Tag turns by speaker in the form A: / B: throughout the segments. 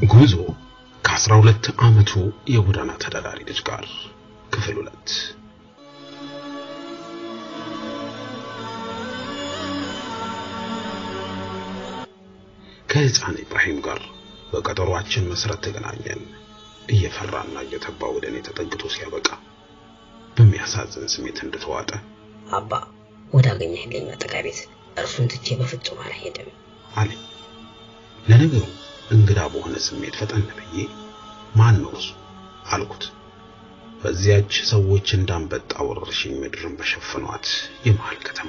A: ጉዞ ከአስራ ሁለት ዓመቱ የጎዳና ተዳዳሪ ልጅ ጋር ክፍል ሁለት ከሕፃን ኢብራሂም ጋር በቀጠሯችን መሰረት ተገናኘን። እየፈራና እየተባ ወደ እኔ ተጠግቶ ሲያበቃ በሚያሳዝን ስሜት እንደተዋጠ
B: አባ ወደ አገኘህልኝ መጠጊያ ቤት እርሱን ትቼ በፍጹም አልሄድም
A: አለኝ። ለነገሩ እንግዳ በሆነ ስሜት ፈጠን ብዬ ማን ነው እሱ አልኩት። በዚያች ሰዎች እንዳንበጣ ወረርሽኝ ምድርን በሸፈኗት የመሃል ከተማ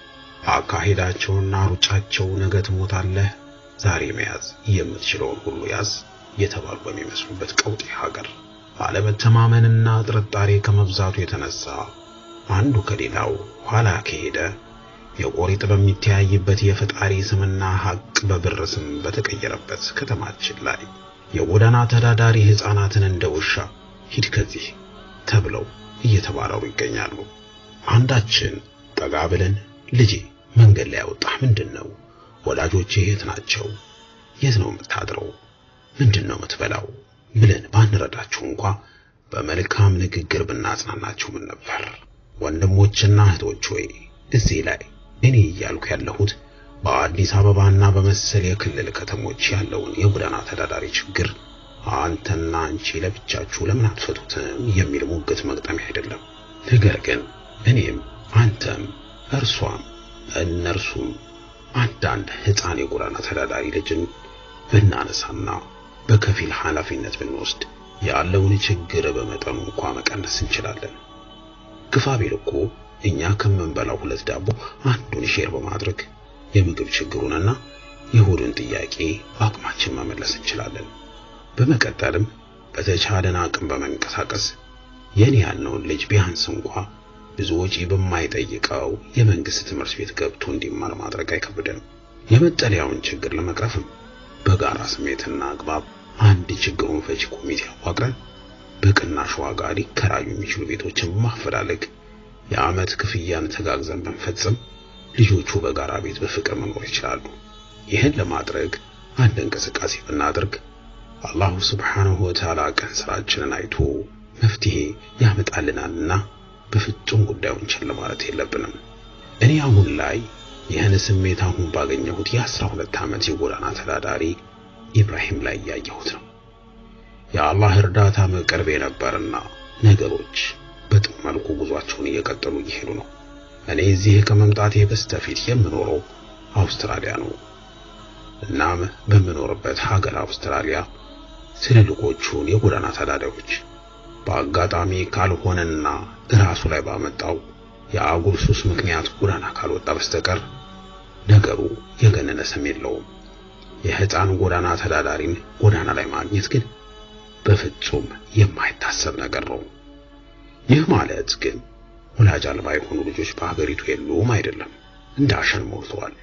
A: አካሄዳቸውና ሩጫቸው ነገ ትሞታለህ፣ ዛሬ መያዝ የምትችለውን ሁሉ ያዝ የተባሉ በሚመስሉበት ቀውጢ ሀገር አለመተማመንና ጥርጣሬ ከመብዛቱ የተነሳ አንዱ ከሌላው ኋላ ከሄደ የቆሪጥ በሚተያይበት የፈጣሪ ስምና ሐቅ በብር ስም በተቀየረበት ከተማችን ላይ የጎዳና ተዳዳሪ ሕፃናትን እንደ ውሻ ሂድ ከዚህ ተብለው እየተባረሩ ይገኛሉ። አንዳችን ጠጋ ብለን ልጄ መንገድ ላይ ያወጣህ ምንድን ነው? ወላጆቼ የት ናቸው? የት ነው የምታድረው? ምንድን ነው የምትበላው? ብለን ባንረዳችሁ እንኳ በመልካም ንግግር ብናጽናናችሁ ምን ነበር? ወንድሞችና እህቶች ሆይ እዚህ ላይ እኔ እያልኩ ያለሁት በአዲስ አበባና በመሰል የክልል ከተሞች ያለውን የጎዳና ተዳዳሪ ችግር አንተና አንቺ ለብቻችሁ ለምን አትፈቱትም የሚል ሙግት መግጠሚያ አይደለም። ነገር ግን እኔም አንተም እርሷም እነርሱም አንዳንድ ሕፃን የጎዳና ተዳዳሪ ልጅን ብናነሳና በከፊል ኃላፊነት ብንወስድ ያለውን ችግር በመጠኑ እንኳ መቀነስ እንችላለን። ግፋ ቢል እኮ እኛ ከምንበላው ሁለት ዳቦ አንዱን ሼር በማድረግ የምግብ ችግሩንና የሆድን ጥያቄ አቅማችን መመለስ እንችላለን። በመቀጠልም በተቻለን አቅም በመንቀሳቀስ የኔ ያልነውን ልጅ ቢያንስ እንኳ ብዙ ወጪ በማይጠይቀው የመንግስት ትምህርት ቤት ገብቶ እንዲማር ማድረግ አይከብደንም። የመጠለያውን ችግር ለመቅረፍም በጋራ ስሜትና አግባብ አንድ ችግሩን ፈቺ ኮሚቴ አዋቅረን በቅናሽ ዋጋ ሊከራዩ የሚችሉ ቤቶችን ማፈላለግ የዓመት ክፍያን ተጋግዘን ብንፈጽም ልጆቹ በጋራ ቤት በፍቅር መኖር ይችላሉ። ይህን ለማድረግ አንድ እንቅስቃሴ ብናደርግ አላሁ ስብሓንሁ ወተዓላ ቀን ስራችንን አይቶ መፍትሄ ያመጣልናልና በፍጹም ጉዳዩን ችላ ማለት የለብንም። እኔ አሁን ላይ ይህን ስሜት አሁን ባገኘሁት የአስራ ሁለት ዓመት የጎዳና ተዳዳሪ ኢብራሂም ላይ እያየሁት ነው። የአላህ እርዳታ ቅርቤ ነበርና ነገሮች በጥሩ መልኩ ጉዟቸውን እየቀጠሉ እየሄዱ ነው። እኔ እዚህ ከመምጣቴ በስተፊት የምኖረው አውስትራሊያ ነው። እናም በምኖርበት ሀገር አውስትራሊያ ትልልቆቹን የጎዳና ተዳዳሪዎች በአጋጣሚ ካልሆነና ራሱ ላይ ባመጣው የአጉል ሱስ ምክንያት ጎዳና ካልወጣ በስተቀር ነገሩ የገነነ ስም የለውም። የሕፃን ጎዳና ተዳዳሪን ጎዳና ላይ ማግኘት ግን በፍጹም የማይታሰብ ነገር ነው። ይህ ማለት ግን ወላጅ አልባ የሆኑ ልጆች በሀገሪቱ የሉም አይደለም፣ እንደ አሸን ሞልተዋል።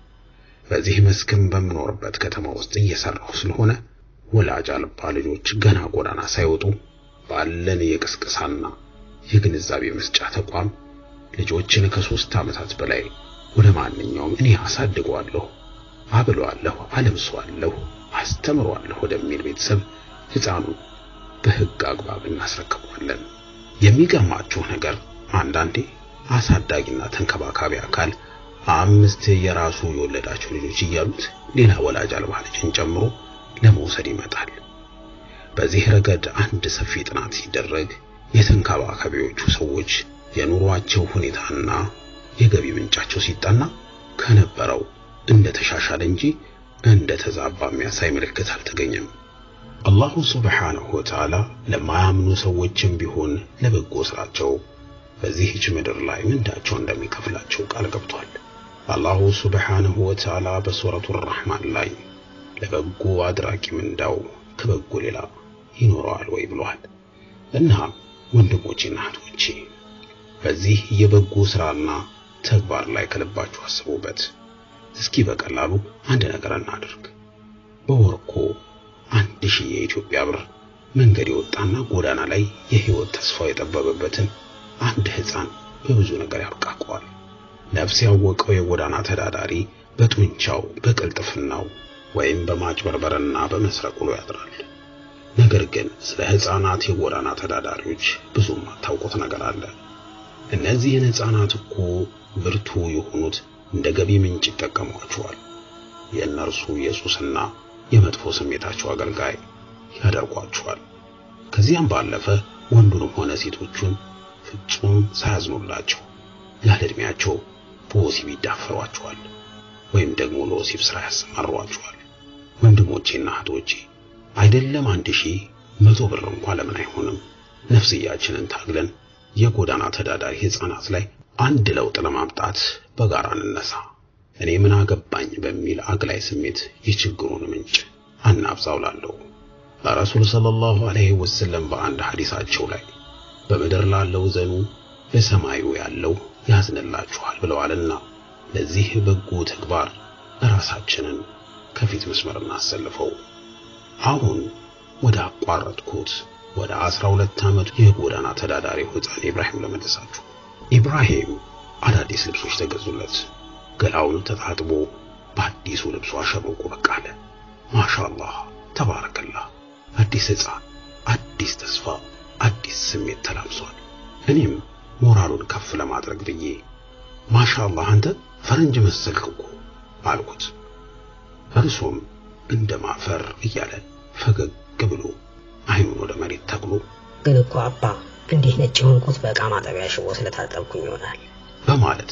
A: በዚህ መስክም በምኖርበት ከተማ ውስጥ እየሰራሁ ስለሆነ ወላጅ አልባ ልጆች ገና ጎዳና ሳይወጡ ባለን የቅስቀሳና የግንዛቤ መስጫ ተቋም ልጆችን ከሶስት ዓመታት በላይ ወደ ማንኛውም እኔ አሳድገዋለሁ፣ አብለዋለሁ፣ አለብሰዋለሁ፣ አስተምረዋለሁ ወደሚል ቤተሰብ ሕፃኑን በሕግ አግባብ እናስረክበዋለን። የሚገርማችሁ ነገር አንዳንዴ አሳዳጊና ተንከባካቢ አካል አምስት የራሱ የወለዳቸው ልጆች እያሉት ሌላ ወላጅ አልባ ልጅን ጨምሮ ለመውሰድ ይመጣል። በዚህ ረገድ አንድ ሰፊ ጥናት ሲደረግ የተንከባካቢዎቹ ሰዎች የኑሯቸው ሁኔታና የገቢ ምንጫቸው ሲጠና ከነበረው እንደተሻሻለ እንጂ እንደተዛባ የሚያሳይ ምልክት አልተገኘም። አላሁ ሱብሓነሁ ወተዓላ ለማያምኑ ሰዎችም ቢሆን ለበጎ ስራቸው በዚህች ምድር ላይ ምንዳቸው እንደሚከፍላቸው ቃል ገብቷል። አላሁ ሱብሓነሁ ወተዓላ በሱረቱ ረሕማን ላይ ለበጎ አድራጊ ምንዳው ከበጎ ሌላ ይኖረዋል ወይ ብሏል። እናም ወንድሞቼና እህቶቼ በዚህ የበጎ ስራና ተግባር ላይ ከልባችሁ አስቡበት። እስኪ በቀላሉ አንድ ነገር እናድርግ። በወር እኮ አንድ ሺህ የኢትዮጵያ ብር መንገድ የወጣና ጎዳና ላይ የህይወት ተስፋው የጠበበበትን አንድ ህፃን በብዙ ነገር ያብቃቀዋል። ነፍስ ያወቀው የጎዳና ተዳዳሪ በጡንቻው በቅልጥፍናው ወይም በማጭበርበርና በመስረቅ ውሎ ያድራል። ነገር ግን ስለ ሕፃናት የጎዳና ተዳዳሪዎች ብዙም አታውቁት ነገር አለ። እነዚህን ሕፃናት እኮ ብርቱ የሆኑት እንደ ገቢ ምንጭ ይጠቀሟቸዋል። የእነርሱ የሱስና የመጥፎ ስሜታቸው አገልጋይ ያደርጓቸዋል። ከዚያም ባለፈ ወንዱንም ሆነ ሴቶቹን ፍጹም ሳያዝኑላቸው ያለ ዕድሜያቸው በወሲብ ይዳፈሯቸዋል ወይም ደግሞ ለወሲብ ሥራ ያሰማሯቸዋል። ወንድሞቼና እህቶቼ አይደለም አንድ ሺህ መቶ ብር እንኳን ለምን አይሆንም? ነፍስያችንን ታግለን የጎዳና ተዳዳሪ ሕፃናት ላይ አንድ ለውጥ ለማምጣት በጋራ እንነሳ። እኔ ምን አገባኝ በሚል አግላይ ስሜት የችግሩን ምንጭ አናብዛው ላለሁ ረሱል ሰለላሁ ዐለይሂ ወሰለም በአንድ ሐዲሳቸው ላይ በምድር ላለው ዘኑ በሰማዩ ያለው ያዝንላችኋል ብለዋልና ለዚህ በጎ ተግባር ራሳችንን ከፊት መስመር እናሰልፈው። አሁን ወደ አቋረጥኩት ወደ አስራ ሁለት ዓመቱ የጎዳና ተዳዳሪው ሕፃን ኢብራሂም ለመለሳችሁ። ኢብራሂም አዳዲስ ልብሶች ተገዙለት። ገላውን ተታጥቦ በአዲሱ ልብሱ አሸብርቆ ብቅ አለ። ማሻአላህ ተባረከላህ። አዲስ ሕፃን፣ አዲስ ተስፋ፣ አዲስ ስሜት ተላብሷል። እኔም ሞራሉን ከፍ ለማድረግ ብዬ ማሻአላህ አንተ ፈረንጅ መሰልክ እኮ አልኩት። እርሱም እንደ ማፈር እያለ ፈገግ ብሎ አይኑን ወደ መሬት ተክሎ
B: ግን እኮ አባ እንዲህ ነጭ የሆንኩት በዕቃ ማጠቢያ ሽቦ ስለታጠብኩኝ ይሆናል
A: በማለት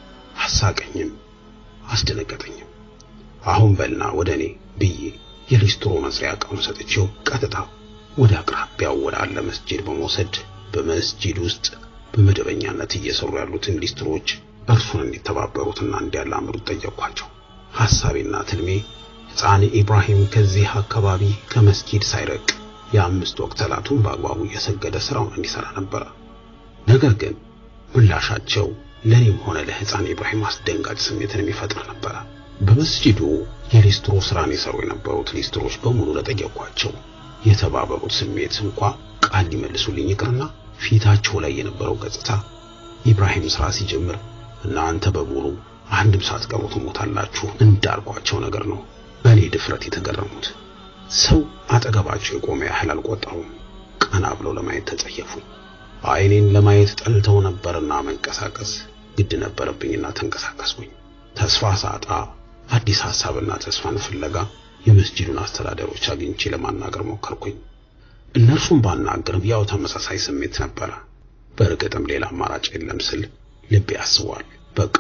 A: አሳቀኝም አስደነገጠኝም። አሁን በልና ወደ እኔ ብዬ የሊስትሮ መስሪያ ዕቃውን ሰጥቼው ቀጥታ ወደ አቅራቢያው ወዳለ መስጂድ በመውሰድ በመስጂድ ውስጥ በመደበኛነት እየሰሩ ያሉትን ሊስትሮች እርሱን እንዲተባበሩትና እንዲያላምዱት ጠየቅኳቸው። ሐሳቤና ትልሜ ሕፃን ኢብራሂም ከዚህ አካባቢ ከመስጂድ ሳይረቅ የአምስት ወቅት ሰላቱን በአግባቡ እየሰገደ ስራውን እንዲሰራ ነበረ። ነገር ግን ምላሻቸው ለኔም ሆነ ለሕፃን ኢብራሂም አስደንጋጭ ስሜትን የሚፈጥር ነበረ። በመስጂዱ የሊስትሮ ስራን የሰሩ የነበሩት ሊስትሮች በሙሉ ለጠየኳቸው የተባበሩት ስሜት እንኳ ቃል ሊመልሱልኝ ይቅርና ፊታቸው ላይ የነበረው ገጽታ ኢብራሂም ስራ ሲጀምር እናንተ በሙሉ አንድም ሳትቀሩ ትሞታላችሁ እንዳልኳቸው ነገር ነው በእኔ ድፍረት የተገረሙት። ሰው አጠገባቸው የቆመ ያህል አልቆጠሩም። ቀና ብለው ለማየት ተጸየፉኝ። አይኔን ለማየት ጠልተው ነበርና መንቀሳቀስ ግድ ነበረብኝና ተንቀሳቀስኩኝ። ተስፋ ሳጣ አዲስ ሐሳብና ተስፋን ፍለጋ የመስጂዱን አስተዳደሮች አግኝቼ ለማናገር ሞከርኩኝ። እነርሱም ባናገርም ያው ተመሳሳይ ስሜት ነበረ። በእርግጥም ሌላ አማራጭ የለም ስል ልቤ ያስቧል። በቃ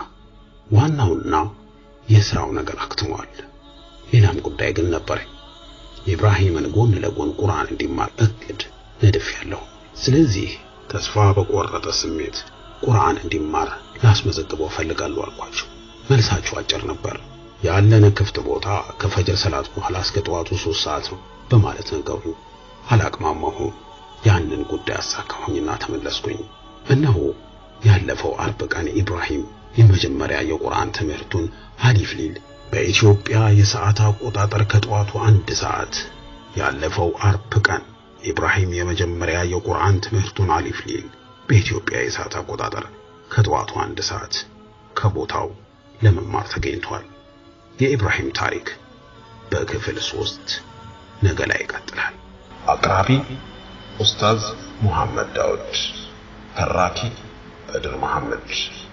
A: ዋናውና የሥራው ነገር አክትሟል። ሌላም ጉዳይ ግን ነበረኝ። ኢብራሂምን ጎን ለጎን ቁርአን እንዲማር እቅድ ነድፍ ያለው። ስለዚህ ተስፋ በቆረጠ ስሜት ቁርአን እንዲማር ላስመዘግበው ፈልጋለሁ አልኳቸው። መልሳቸው አጭር ነበር። ያለን ክፍት ቦታ ከፈጅር ሰላት በኋላ እስከ ጠዋቱ ሶስት ሰዓት ነው በማለት ነገሩኝ። አላቅማማሁም። ያንን ጉዳይ አሳካሁኝና ተመለስኩኝ። እነሆ ያለፈው አርብ ቀን ኢብራሂም የመጀመሪያ የቁርአን ትምህርቱን አሊፍ ሊል በኢትዮጵያ የሰዓት አቆጣጠር ከጠዋቱ አንድ ሰዓት ያለፈው አርብ ቀን ኢብራሂም የመጀመሪያ የቁርአን ትምህርቱን አሊፍ ሊል በኢትዮጵያ የሰዓት አቆጣጠር ከጠዋቱ አንድ ሰዓት ከቦታው ለመማር ተገኝቷል። የኢብራሂም ታሪክ በክፍል ሶስት ነገ ላይ ይቀጥላል። አቅራቢ ኡስታዝ ሙሐመድ ዳውድ፣ ተራኪ በድር መሐመድ